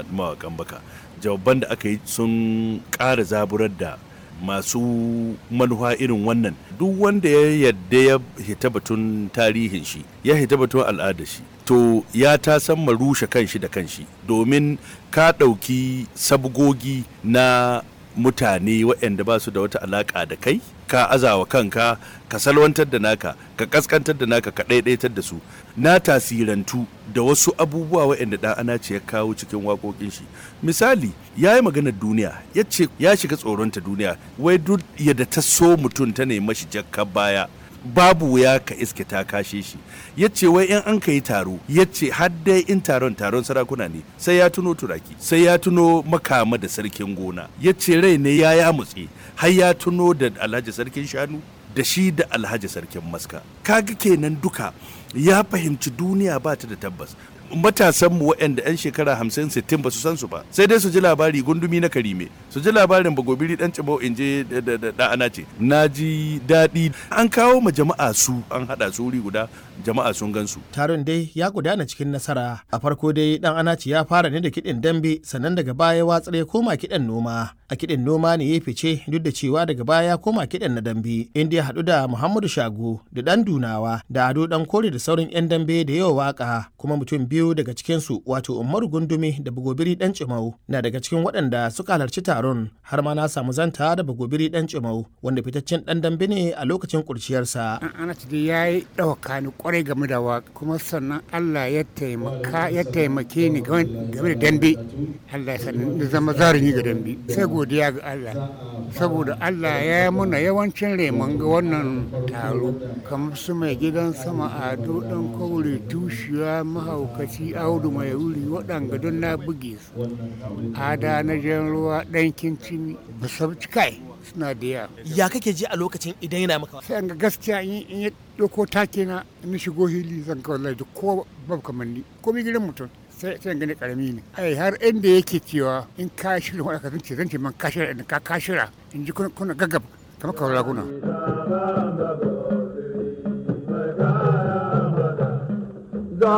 mawakan baka jawaban da aka yi sun ƙara zaburar da masu manufa irin wannan duk wanda ya yadda ya hita batun tarihin shi ya hita batun al'adar shi to ya ta san rushe kanshi da kanshi domin ka ɗauki sabgogi na mutane waɗanda ba su da wata alaƙa da kai ka azawa kanka ka salwantar da naka ka kaskantar da naka ka ɗaiɗaitar da su na tasirantu da wasu abubuwa waɗanda ɗan ana ce ya kawo cikin waƙoƙin shi misali ya yi maganar duniya ya ce ya shiga tsoronta duniya wai duk yadda ta so mutum ta nemi shi jakka baya babu wuya ka iske ta kashe shi ya ce wai in an ka yi taro ya ce dai in taron taron sarakuna ne sai ya tuno turaki sai ya tuno makama da sarkin gona ya ce rai ne ya ya mutse har ya tuno da alhaji sarkin shanu da shi da alhaji sarkin maska kaga kenan duka ya fahimci duniya ba ta da tabbas matasanmu waɗanda 'yan shekara 50-60 ba su san su ba sai dai su ji labari gundumi na karime su ji labarin bagobiri dan cibau in je da ana ce na ji daɗi an kawo ma jama'a su an haɗa su wuri guda jama'a sun gan su taron dai ya gudana cikin nasara a farko dai dan anaci ya fara ne da kiɗin dambe sannan daga baya watsar ya koma kiɗan noma a kiɗin noma ne ya fice duk da cewa daga baya ya koma kiɗan na dambe inda ya haɗu da muhammadu shago da ɗan dunawa da ado ɗan kore da sauran 'yan dambe da yawa waka kuma mutum biyu daga cikinsu wato umaru gundumi da bagobiri ɗan cimau na daga cikin waɗanda suka halarci taron har ma na samu zanta da bagobiri ɗan cimau wanda fitaccen ɗan dambe ne a lokacin kurciyarsa. anaci da ya yi ɗauka ni kwarai game da waka kuma sannan allah ya taimaka ya taimake ni game da dambe allah ya sannan zama zarumi ga dambe sai godiya ga Allah saboda Allah ya yi muna yawancin reman ga wannan taro kamar su mai gidan sama ado dan kaure tushiya mahaukaci audu mai wuri waɗanga don na buge su ada na jan ruwa ɗan kincin basabci kai suna da yawa ya kake ji a lokacin idan yana maka sai ga gaskiya in ya ɗauko take na in shigo hili zan kawai lai ko babu kamanni ko mi gidan mutum sai sai gani karami ne ai har inda yake cewa in ka shirya wani ka zance zance man ka shirya in ka ka shirya in ji kuna gaggab kamar kawai raguna